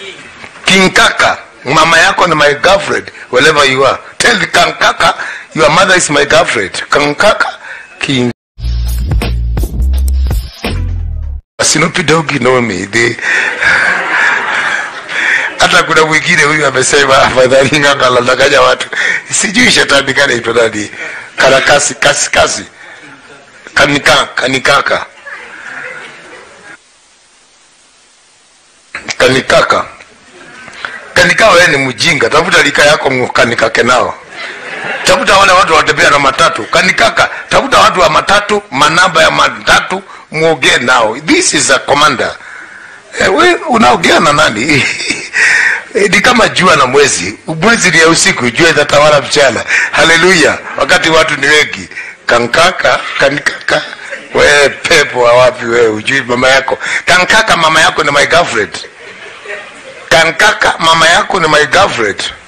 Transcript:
kinkaka mama yako ni my girlfriend wherever you are tell the kankaka your mother is my girlfriend kankaka king Snoopy Dogg know me they hata kuna mwingine huyu amesema afadhali ng'aka anadanganya watu sijui shetani kanaitwa nani karakasi kasi kasi kanika kanikaka kanikaka kanika wewe ni mjinga tafuta lika yako kanikake nao tafuta wale watu watembea na matatu kanikaka tafuta watu wa matatu manamba ya matatu muongee nao this is a commander eh, we unaongea na nani Eh, ni kama jua na mwezi mwezi ni ya usiku jua itatawala mchana haleluya wakati watu ni wengi kankaka kanikaka we pepo wa wapi wewe ujui mama yako kankaka mama yako ni my girlfriend kankaka mama yako ni my girlfriend